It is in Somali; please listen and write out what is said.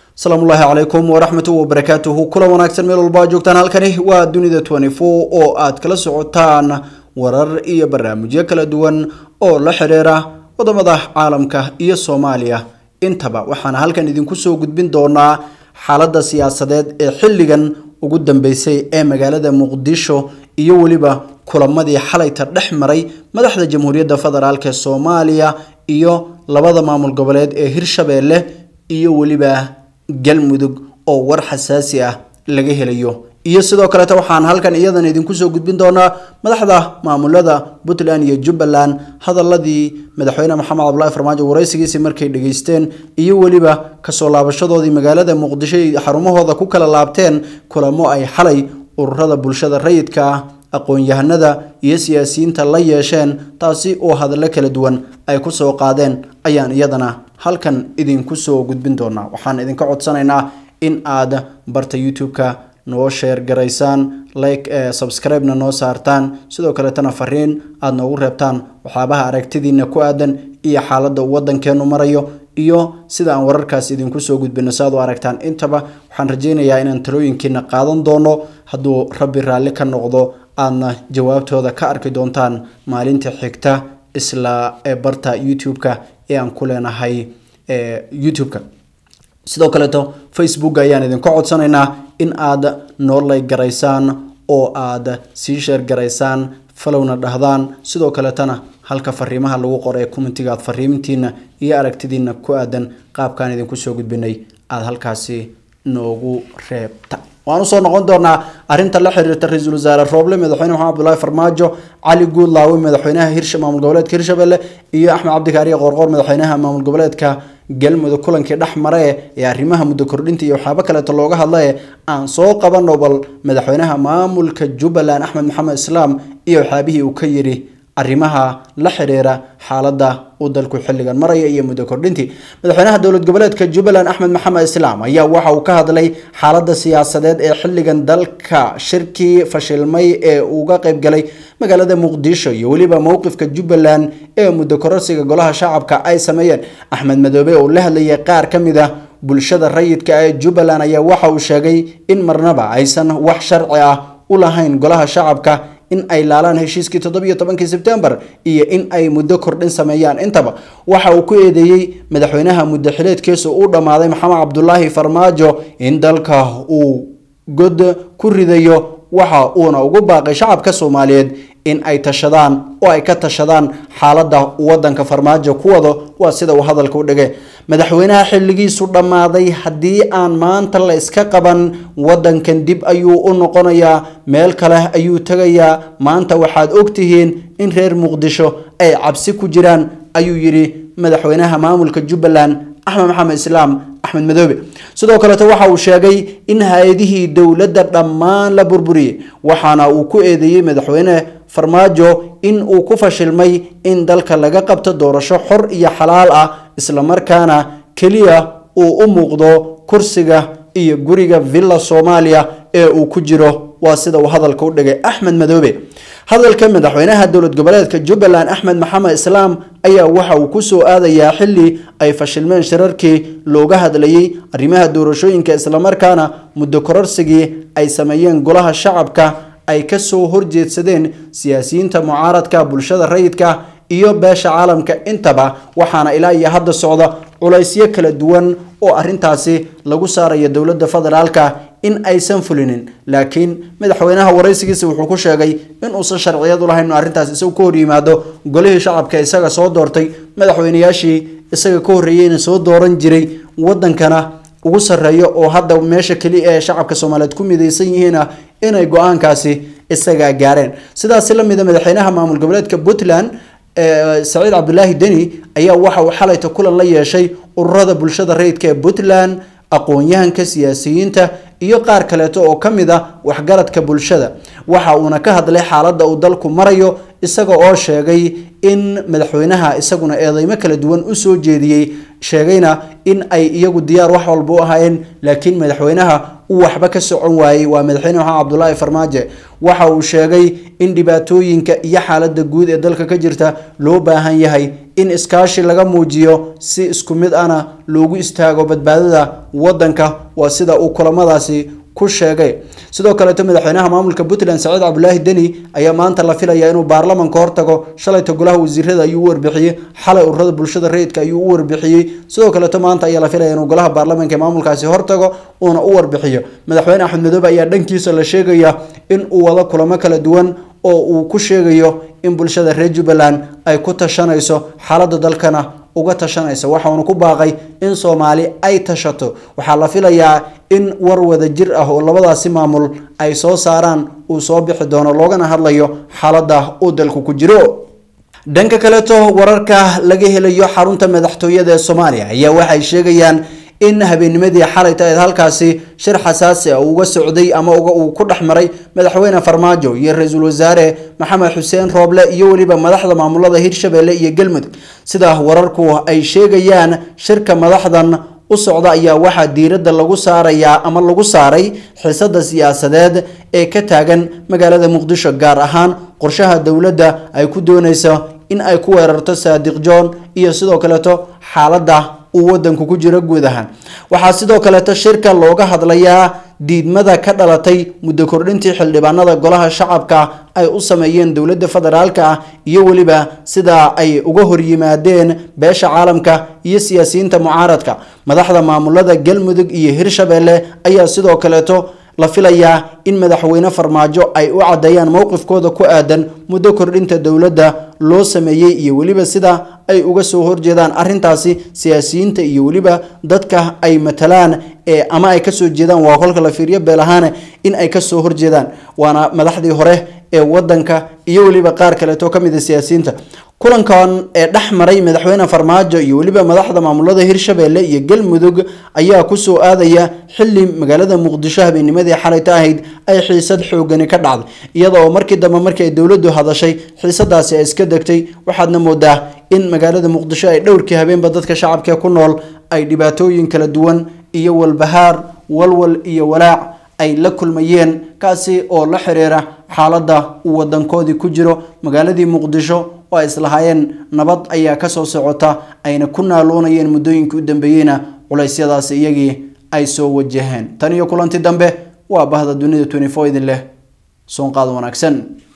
asalaamu ullaahi calaykum waraxmatu wabarakaatuhu kulan wanaagsan meel walba ad joogtaan halkani waa dunida twenty four oo aad kala socotaan warar iyo barnaamijyo kala duwan oo la xiriira wadamada caalamka iyo soomaaliya intaba waxaana halkan idinku soo gudbin doonaa xaalada siyaasadeed ee xilligan ugu dambeysay ee magaalada muqdisho iyo weliba kulamadii xalayta dhex maray madaxda jamhuuriyadda federaalk ee soomaaliya iyo labada maamul goboleed ee hirshabeelle iyo weliba galmudug oo war xasaasi ah laga helayo iyo sidoo kaleeta waxaan halkan iyadan idinku soo gudbin doonaa madaxda maamulada puntland iyo jubbaland hadaladii madaxweyne maxamed cabdulaahi farmaajo waraysigiisii markay dhageysteen iyo weliba kasoo laabashadoodii magaalada muqdisho ay xarumahooda ku kala laabteen kulamo ay xalay ururada bulshada rayidka ah aqoon-yahanada iyo siyaasiyiinta la yeesheen taasi oo hadallo kala duwan ay kusoo qaadeen ayaan iyadana halkan idinku soo gudbin doonaa waxaan idinka codsanaynaa in aad barta youtube-ka noo sheer garaysaan like subscribe-na noo saartaan sidoo kaleetana fariin aada noogu reebtaan waxyaabaha aragtidiina ku aadan iyo xaaladda uu wadankeenu marayo iyo sida aan wararkaas idinku soo gudbino si aad u aragtaan intaba waxaan rajeynayaa inaan talooyinkiina qaadan doono hadduu rabbi raalli ka noqdo aadna jawaabtooda ka arki doontaan maalinta xigta isla barta youtube-ka ee aan ku leenahay youtube-ka sidoo kaleeto facebook ayaan idinka codsanaynaa in aad noo lay garaysaan oo aad sii sheer garaysaan falowna dhahdaan sidoo kaleetana halka fariimaha lagu qoray commentiga aad fariimintiina iyo aragtidiina ku aadan qaabkaan idinku soo gudbinay aada halkaasi noogu reebta waan usoo noqon doonaa arinta la xiriirta ra-iisul wasaare rooble madaxweyne maxamed abdullaahi farmaajo cali guudlaawe madaxweynaha hirsha maamul goboleedka hirshabelle iyo axmed cabdikaariye qoorqoor madaxweynaha maamul goboleedka galmudug kulankii dhex mare ee arrimaha muddo kordhinta iyo waxyaabo kaleeto looga hadlaye aan soo qabano bal madaxweynaha maamulka jubbaland axmed maxamed islaam iyo waxyaabihii uu ka yidhi arrimaha la xiriira xaaladda uu dalku xilligan maraya iyo muddo kordhintii madaxweynaha dowlad goboleedka jubbaland axmed maxamed islaam ayaa waxa uu ka hadlay xaaladda siyaasadeed ee xilligan dalka shirkii fashilmay ee uga qeybgalay magaalada muqdisho iyo weliba mowqifka jubbaland ee muddo kororsiga golaha shacabka ay sameeyeen axmed madoobe oo la hadlayay qaar ka mid ah bulshada rayidka ee jubbaland ayaa waxa uu sheegay in marnaba aysan wax sharci ah u lahayn golaha shacabka in ay laalaan heshiiskii toddobiyo tobankii sebtembar iyo in ay muddo kordhin sameeyaan intaba waxa uu ku eedeeyey madaxweynaha muddo xileedkiisu uu dhammaaday maxamed cabdulaahi farmaajo in dalka uu god ku ridayo waxa uuna ugu baaqay shacabka soomaaliyeed in ay tashadaan oo ay ka tashadaan xaaladda wadanka farmaajo ku wado waa sida uu hadalka u dhigay madaxweynaha xilligiisu dhammaaday haddii aan maanta la iska qaban wadankan dib ayuu u noqonayaa meel kale ayuu tegayaa maanta waxaad ogtihiin in reer muqdisho ay cabsi ku jiraan ayuu yidhi madaxweynaha maamulka jubbaland axmed maxamed islaam axmed madoobe sidoo kaleeto waxa uu sheegay in hay-adihii dowladda dhammaan la burburiyey waxaana uu ku eedeeyey madaxweyne farmaajo in uu ku fashilmay in dalka laga qabto doorasho xor iyo xalaal ah islamarkaana keliya uu u muuqdo kursiga iyo guriga villa soomaaliya ee uu ku jiro waa sida uu hadalka u dhigay axmed madoobe hadalka madaxweynaha dowlad goboleedka jubbaland axmed maxamed islaam ayaa waxa uu kusoo aadayaa xili ay fashilmeen shirarkii looga hadlayay arrimaha doorashooyinka islamarkaana muddo kororsigii ay sameeyeen golaha shacabka ay kasoo horjeedsadeen siyaasiyiinta mucaaradka bulshada rayidka iyo beesha caalamka intaba waxaana ilaa iyo hadda socda culaysyo kala duwan oo arintaasi lagu saaraya dowladda federaalka in aysan fulinin laakiin madaxweynaha waraysigiisa wuxuu ku sheegay in uusan sharciyad u lahayn inu arrintaas isagu ka hor yimaado golihii shacabka isaga soo doortay madaxweynayaashii isaga ka horreeyeyna soo dooran jiray wadankana ugu sarreeyo oo hadda meesha keliya ee shacabka soomaaliyeed ku midaysan yihiina inay go-aankaasi isagaa gaareen sidaasi lamida madaxweynaha maamul goboleedka puntland saciid cabdulaahi deni ayaa waxa uu xalayta kulan la yeeshay ururada bulshada rayidka ee puntland aqoon-yahanka siyaasiyiinta iyo qaar kaleeto oo ka mid ah waxgaradka bulshada waxa uuna ka hadlay xaaladda uu dalku marayo isaga oo sheegay in madaxweynaha isaguna eedeymo kala duwan usoo jeediyey sheegayna in ay iyagu diyaar wax walba u ahaayeen laakiin madaxweynaha uu waxba ka socon waayey waa madaxweyne maxamed cabdulaahi farmaajo waxa uu sheegay in dhibaatooyinka iyo xaalada guud ee dalka ka jirta loo baahan yahay in iskaashi laga muujiyo si isku mid ana loogu istaago badbaadada wadanka waa sida uu kulamadaasi ku sheegay sidoo kaleeto madaxweynaha maamulka puntland saciid cabdulaahi deni ayaa maanta la filaya inuu baarlamanka hortago shalayta golaha wasiirada ayuu u warbixiyey xalay ururada bulshada rayidka ayuu u warbixiyey sidoo kaleeto maanta ayaa la filaya inuu golaha baarlamanka ee maamulkaasi hortago uuna u warbixiyo madaxweyne axmed madoobe ayaa dhankiisa la sheegaya in uu wado kulamo kala duwan oo uu ku sheegayo in bulshada reer jubbaland ay ku tashanayso xaalada dalkana uga tashanaysa waxauna ku baaqay in soomaali ay tashato waxaa la filayaa in war wada jir ah oo labadaasi maamul ay soo saaraan uu soo bixi doono loogana hadlayo xaalada uu dalku ku jiro dhanka kaleeto wararka laga helayo xarunta madaxtooyada ee soomaaliya ayaa waxay sheegayaan in habeennimadii xalayta eed halkaasi shir xasaasi ah uga socday ama uu ku dhex maray madaxweyne farmaajo iyo ra-iisul wasaare maxamed xuseen rooble iyo weliba madaxda maamulada hirshabelle iyo galmudug sida wararku ay sheegayaan shirka madaxdan u socda ayaa waxaa diiradda lagu saarayaa ama lagu saaray xiisada siyaasadeed ee ka taagan magaalada muqdisho gaar ahaan qorshaha dowladda ay ku dooneyso in ay ku weerarto saadiq john iyo sidoo kaleeto xaaladda uu wadanku ku jiro guud ahaan waxaa sidoo kaleeto shirka looga hadlayaa diidmada ka dhalatay muddo kordhintii xildhibaanada golaha shacabka ay u sameeyeen dowladda federaalka ah iyo weliba sida ay uga horyimaadeen beesha caalamka iyo siyaasiyiinta mucaaradka madaxda maamulada galmudug iyo hirshabelle ayaa sidoo kaleeto la filayaa in madaxweyne farmaajo ay u caddeeyaan mowqifkooda ku aadan muddo kordhinta dowladda loo sameeyey iyo weliba sida ay uga soo horjeedaan arintaasi siyaasiyiinta iyo weliba dadka ay matalaan ee ama ay kasoo jeedaan waa kolka la fiiriyo beelahaane in ay kasoo horjeedaan waana madaxdii hore ee wadanka iyo weliba qaar kaleeto kamid a siyaasiyiinta kulankan ee dhex maray madaxweyne farmaajo iyo weliba madaxda maamulada hirshabelle iyo galmudug ayaa kusoo aadaya xili magaalada muqdisho habeennimadii xalayta ahayd ay xiisad xoogani ka dhacday iyada oo markii dambe markii ay dowladdu hadashay xiisadaasi ay iska degtay waxaadna moodaa in magaalada muqdisho ay dhowrkii habeenba dadka shacabkee ku nool ay dhibaatooyin kala duwan iyo walbahaar walwal iyo walaac ay la kulmayeen kaasi oo la xiriira xaaladda uu wadankoodii ku jiro magaaladii muqdisho oo ay islahaayeen nabad ayaa kasoo socota ayna ku naaloonayeen muddooyinkii u dambeeyeyna culeysyadaasi iyagii ay soo wajaheen tan iyo kulanti dambe waa bahda dunida idin leh soonqaad wanaagsan